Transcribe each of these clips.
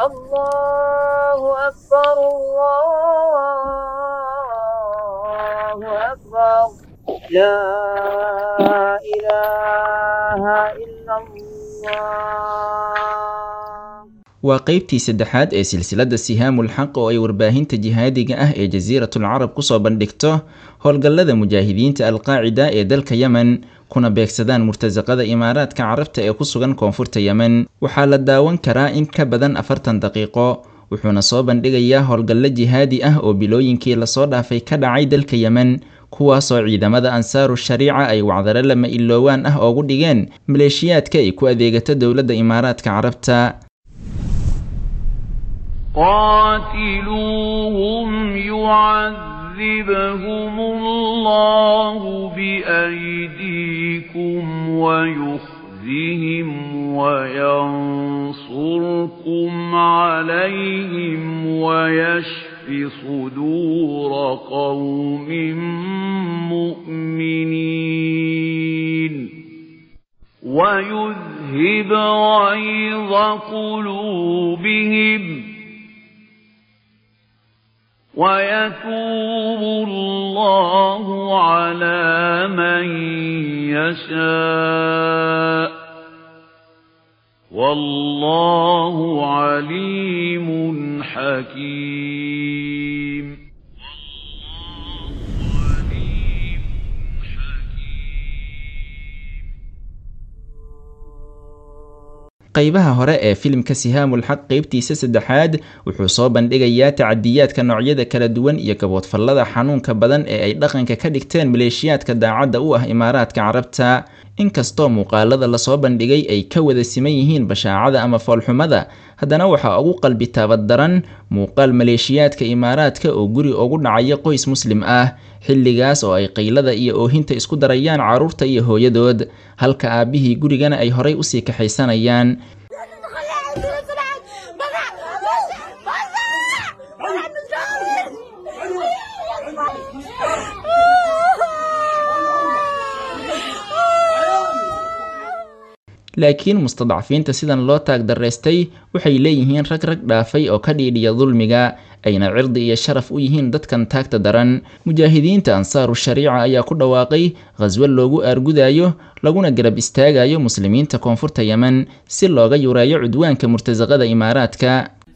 الله أكبر الله أكبر لا إله إلا الله waa qaybtii saddexaad ee silsiladda sihaamul xaq oo ay warbaahinta jihaadiga ah ee jasiiratul carab kusoo bandhigto howlgallada mujaahidiinta alqaacida ee dalka yemen kuna beegsadaan murtasaqada imaaraadka carabta ee ku sugan koonfurta yemen waxaa la daawan karaa in ka badan afartan daqiiqo wuxuuna soo bandhigayaa howlgallo jihaadi ah oo bilooyinkii lasoo dhaafay ka dhacay dalka yemen kuwaasoo ciidamada ansaaru shariica ay wacdaro lama iloowaan ah oogu dhigeen maleeshiyaadka ay ku adeegato dowladda imaaraadka carabta قاتلوهم يعذبهم الله بأيديكم ويخزهم وينصركم عليهم ويشف صدور قوم مؤمنين ويذهب غيظ قلوبهم ويتوب الله على من يشاء والله عليم حكيم qaybaha hore ee filimka sihaamul xaq qeybtiisa saddexaad wuxuu soo bandhigayaa tacadiyaadka noocyada kala duwan iyo gaboodfallada xanuunka badan ee ay dhaqanka ka dhigteen maleeshiyaadka daacadda u ah imaaraadka carabta inkastoo muuqaalada lasoo bandhigay ay ka wada siman yihiin bashaacada ama foolxumada haddana waxaa ugu qalbi taabad daran muuqaal maleeshiyaadka imaaraadka oo guri ugu dhacaya qoys muslim ah xilligaas oo ay qaylada iyo oohinta isku darayaan carruurta iyo hooyadood halka aabbihii gurigana ay horay usii kaxaysanayaan laakiin mustadcafiinta sidan loo taag daraystay waxay leeyihiin rag rag dhaafay oo ka dhiidhiya dulmiga ayna cirdi iyo sharaf u yihiin dadkan taagta daran mujaahidiinta ansaaru shariica ayaa ku dhawaaqay khaswo loogu aargudayo laguna garab istaagayo muslimiinta koonfurta yemen si looga yureeyo cudwaanka murtasaqada imaaraadka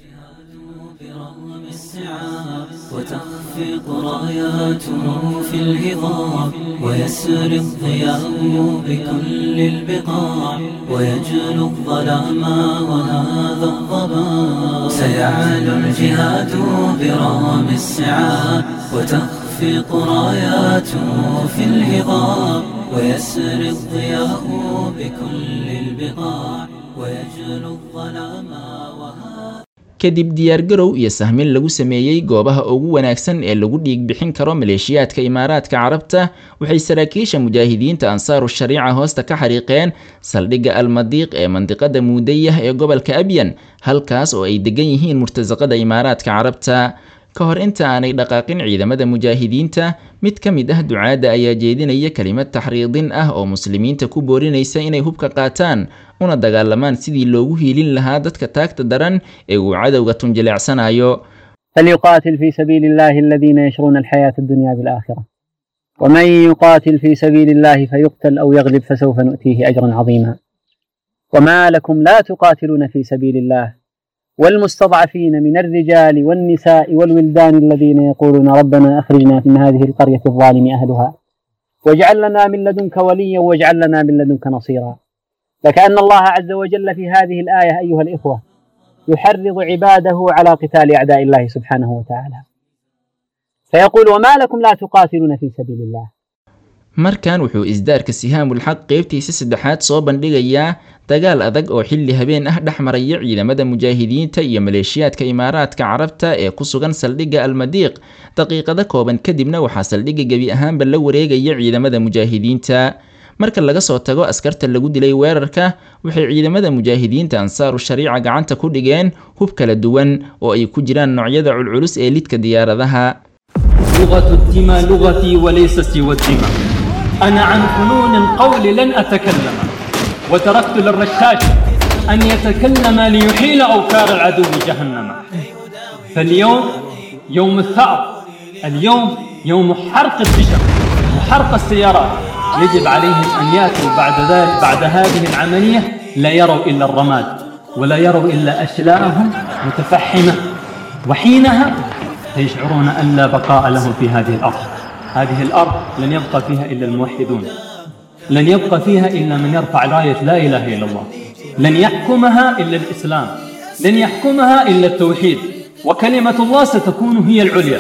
وتخفق راياته في الهضاب ويسر الضياء بكل البقاع ويجلو الظلام وهذا الضباب سيعلو الجهاد برام السعاب وتخفق راياته في الهضاب ويسر الضياء بكل البقاع ويجلو الظلام وهذا kadib diyaargarow iyo sahmin lagu sameeyey goobaha ugu wanaagsan ee lagu dhiig bixin karo maleeshiyaadka imaaraadka carabta waxay saraakiisha mujaahidiinta ansaaru shariica hoosta ka xariiqeen saldhigga almadiiq ee mandiqada muudayah ee gobolka abyan halkaas oo ay degan yihiin murtasaqada imaaraadka carabta ka hor inta aanay dhaqaaqin ciidamada mujaahidiinta mid ka mid ah ducaadda ayaa jeedinaya kelimad taxriidin ah oo muslimiinta ku boorinaysa inay hubka qaataan una dagaalamaan sidii loogu hiilin lahaa dadka taagta daran ee uu cadowga tunjileecsanayo فليقاتل في سبيل الله الذين يشرون الحياة الدنيا بالآخرة ومن يقاتل في سبيل الله فيقتل أو يغلب فسوف نؤتيه أجرا عظيما وما لكم لا تقاتلون في سبيل الله والمستضعفين من الرجال والنساء والولدان الذين يقولون ربنا أخرجنا من هذه القرية الظالم أهلها واجعل لنا من لدنك وليا واجعل لنا من لدنك نصيرا لكأن الله عز وجل في هذه الآية أيها الإخوة يحرض عباده على قتال أعداء الله سبحانه وتعالى فيقول وما لكم لا تقاتلون في سبيل الله markan wuxuu isdaarka sihaamul xaq qeybtiisa saddexaad soo bandhigayaa dagaal adag oo xilli habeen ah dhex maraya ciidamada mujaahidiinta iyo maleeshiyaadka imaaraadka carabta ee ku sugan saldhigga almadiiq daqiiqado kooban kadibna waxaa saldhigga gebi ahaanba la wareegaya ciidamada mujaahidiinta marka laga soo tago askarta lagu dilay weerarka waxay ciidamada mujaahidiinta ansaaru shariica gacanta ku dhigeen hub kala duwan oo ay ku jiraan noocyada culculus ee lidka diyaaradaha لغة الدماء لغتي وليس سوى الدماء أنا عن فنون القول لن أتكلم وتركت للرشاش أن يتكلم ليحيل أوكار العدو جهنم فاليوم يوم الثأر اليوم يوم حرق البشر وحرق السيارات يجب عليهم أن يأتوا بعد ذلك بعد هذه العملية لا يروا إلا الرماد ولا يروا إلا أشلاءهم متفحمة وحينها سيشعرون أن لا بقاء لهم في هذه الأرض هذه الأرض لن يبقى فيها إلا الموحدون لن يبقى فيها إلا من يرفع راية لا إله إلا الله لن يحكمها إلا الإسلام لن يحكمها إلا التوحيد وكلمة الله ستكون هي العليا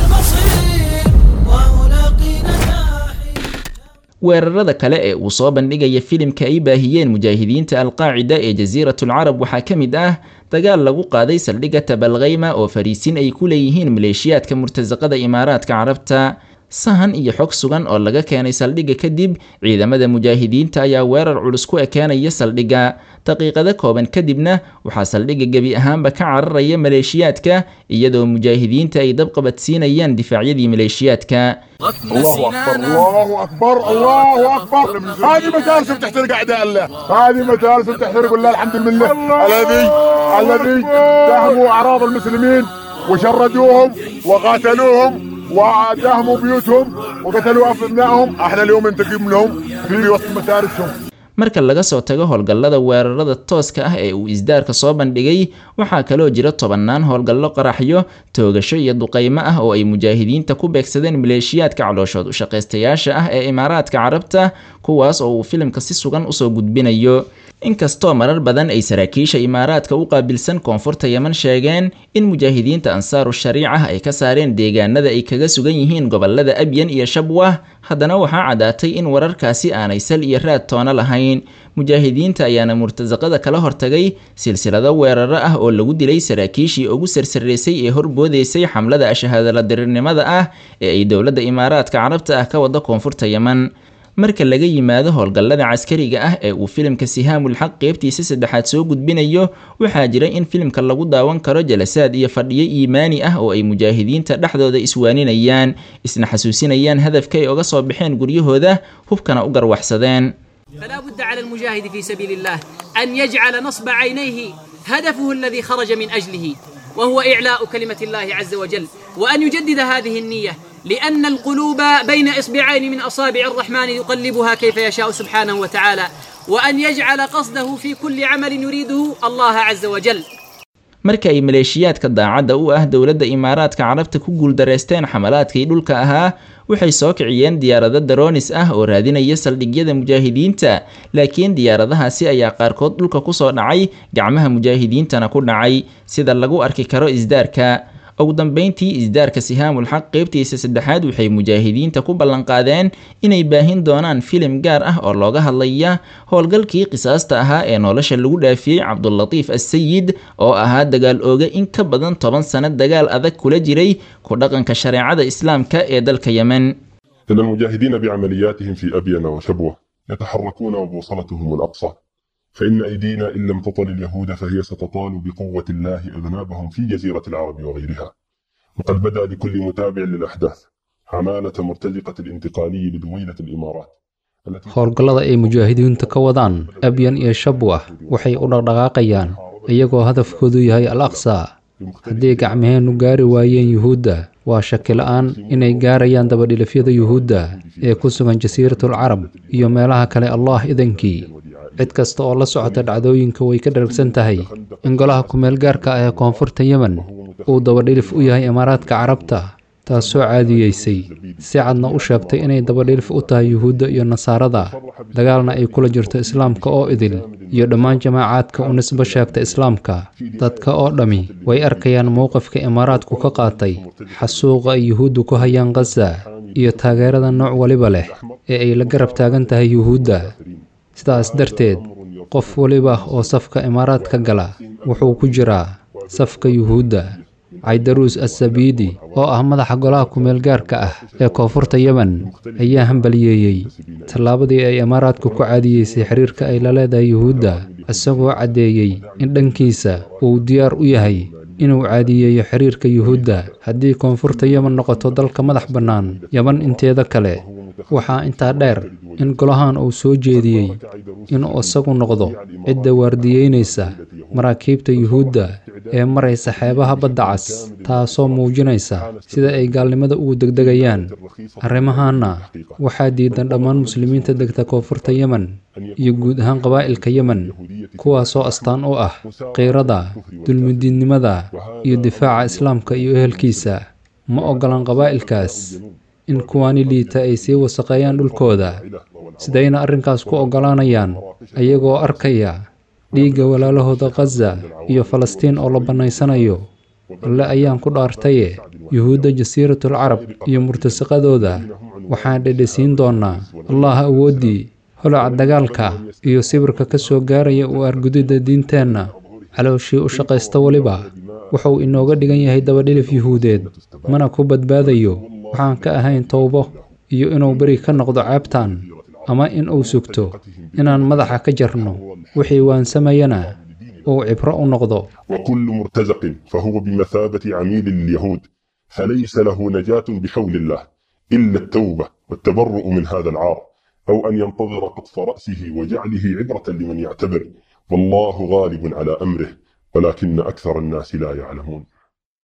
weerarada kale ee uu soo bandhigaya filimka ay baahiyeen mujaahidiinta alqaacida ee jasiiratul carab waxaa ka mid ah dagaal lagu qaaday saldhigga tabalkhayma oo fariisin ay ku leeyihiin maleeshiyaadka murtasaqada imaaraadka carabta sahan iyo xog sugan oo laga keenay saldhigga kadib ciidamada mujaahidiinta ayaa weerar culus ku ekeenaya saldhigga daqiiqado kooban kadibna waxaa saldhigga gebi ahaanba ka cararaya maleeshiyaadka iyadoo mujaahidiinta ay dabqabadsiinayaan difaacyadii maleeshiyaadka الله اكبر الله اكبر الله اكبر هذه متارسم تحترق اعداء الله هذه متارسم تحترق الله الحمد لله الذي الذي دهموا اعراض المسلمين وشردوهم وقاتلوهم ودهموا بيوتهم وقتلوا ابنائهم احنا اليوم ننتقم لهم في وسط متارسهم marka laga soo tago howlgallada weerarada tooska ah ee uu isdaarka soo bandhigay waxaa kaloo jira tobannaan howlgallo qaraxyo toogasho iyo duqaymo ah oo ay mujaahidiinta ku beegsadeen maleeshiyaadka calooshood u shaqaystayaasha ah ee imaaraadka carabta kuwaas oo uu filimka si sugan usoo gudbinayo inkastoo marar badan ay saraakiisha imaaraadka u qaabilsan koonfurta yeman sheegeen in mujaahidiinta ansaaru shariica ay ka saareen deegaanada ay kaga sugan yihiin gobolada abyan iyo shabwah haddana waxaa caddaatay in wararkaasi aanay sal iyo raad toona lahayn mujaahidiinta ayaana murtasaqada kala hortagay silsilado weeraro ah oo lagu dilay saraakiishii ugu sarsareysay ee horboodeysay xamlada ashahaadala dirirnimada ah ee ay dowladda imaaraadka carabta ah ka wada koonfurta yeman marka laga yimaado howlgallada caskariga ah ee uu filimka sihaamul xaq qeybtiisa saddexaad soo gudbinayo waxaa jira in filimka lagu daawan karo jalasaad iyo fadhiyo iimaani ah oo ay mujaahidiinta dhexdooda iswaaninayaan isna xasuusinayaan hadafka ay oga soo baxeen guryahooda hubkana u garwaxsadeen فلا بد على المجاهد في سبيل الله أن يجعل نصب عينيه هدفه الذي خرج من أجله وهو إعلاء كلمة الله عز وجل وأن يجدد هذه النية لأن القلوب بين إصبعين من أصابع الرحمن يقلبها كيف يشاء سبحانه وتعالى وأن يجعل قصده في كل عمل يريده الله عز وجل marka ay maleeshiyaadka daacadda u ah dowladda imaaraadka carabta ku guuldareysteen xamalaadkii dhulka ahaa waxay soo kiciyeen diyaarado daroonis ah oo raadinaya saldhigyada mujaahidiinta laakiin diyaaradahaasi ayaa qaarkood dhulka kusoo dhacay gacmaha mujaahidiintana ku dhacay sida lagu arki karo isdaarka ugu dambeyntii isdaarka sihaamul xaq qeybtiisa saddexaad waxay mujaahidiinta ku ballanqaadeen inay baahin doonaan filim gaar ah oo looga hadlaya howlgalkii qisaasta ahaa ee nolosha lagu dhaafiyey cabdulatiif assayid oo ahaa dagaal ooga in ka badan toban sano dagaal adag kula jiray ku dhaqanka shareecada islaamka ee dalka yemen إن المجاهدين بعملياتهم في أبين وشبوة يتحركون وبوصلتهم الأقصى فإن أيدينا إن لم تطل اليهود فهي ستطال بقوة الله أذنابهم في جزيرة العرب وغيرها وقد بدأ لكل متابع للأحداث عمالة مرتزقة الانتقالي لدويلة الإمارات التي howlgallada ay mujaahidiintu ka wadaan abyan iyo shabwah waxay u dhaqdhaqaaqayaan iyagoo hadafkoodu yahay al aqsa haddii gacmaheennu gaari waayeen yuhuudda waa shaki la-aan inay gaarayaan dabadhilifyada yuhuudda ee ku sugan jasiiratul carab iyo meelaha kale allah idankii cid kasta oo la socota dhacdooyinka way ka dharagsan tahay in golaha kumeel gaarka ah ee koonfurta yemen uu dabadhilif u yahay imaaraadka carabta taas soo caadiyeysay si cadna u sheegtay inay dabadhilif u tahay yuhuudda iyo nasaarada dagaalna ay kula jirto islaamka oo idil iyo dhammaan jamaacaadka u nisbo sheegta islaamka dadka oo dhammi way arkayaan mowqifka imaaraadku ka qaatay xasuuqa ay yuhuuddu ku hayaan khaza iyo taageerada nooc waliba leh ee ay la garab taagan tahay yuhuudda sidaas darteed qof waliba oo safka imaaraadka gala wuxuu ku jiraa safka yuhuudda caydaruus assabiidi oo ah madaxa golaha kumeel gaarka ah ee koonfurta yemen ayaa hambaliyeeyey tallaabadii ay imaaraadku ku caadiyeysay xiriirka ay la leedahay yuhuudda isagoo caddeeyey in dhankiisa uu diyaar u yahay inuu caadiyeeyo xiriirka yuhuudda haddii koonfurta yemen noqoto dalka madax bannaan yeman inteeda kale waxaa intaa dheer in golahan uu soo jeediyey inuu isagu noqdo cidda waardiyeynaysa maraakiibta yuhuudda ee maraysa xeebaha badda cas taasoo muujinaysa sida ay gaalnimada ugu degdegayaan arrimahaana waxaa diidan dhammaan muslimiinta degta koonfurta yemen iyo guud ahaan qabaa'ilka yemen kuwaasoo astaan u ah qiirada dulmidiidnimada iyo difaaca islaamka iyo ehelkiisa ma oggolan qabaa'ilkaas in kuwaani liita ay sii wasaqeeyaan dhulkooda sidayna arrinkaas ku oggolaanayaan ayagoo arkaya dhiigga walaalahooda khaza iyo falastiin oo la bannaysanayo alle ayaan ku dhaartaye yuhuudda jasiiratul carab iyo murtasiqadooda waxaan dhedhesiin doonnaa allah awooddii holaca dagaalka iyo sibirka ka soo gaaraya u argudidda diinteenna calooshii u shaqaysta weliba wuxuu inooga dhigan yahay dabadhilif yuhuudeed mana ku badbaadayo waxaan ka ahayn towbo iyo inuu beri ka noqdo ceebtan ama in uu sugto inaan madaxa ka jarno wixii waansamayana uu cibro u noqdo وكل مرتزق فهو بمثابة عميل اليهود فليس له نجاة بحول الله إلا التوبة والتبرؤ من هذا العار أو أن ينتظر قطف رأسه وجعله عبرة لمن يعتبر والله غالب على أمره ولكن أكثر الناس لا يعلمون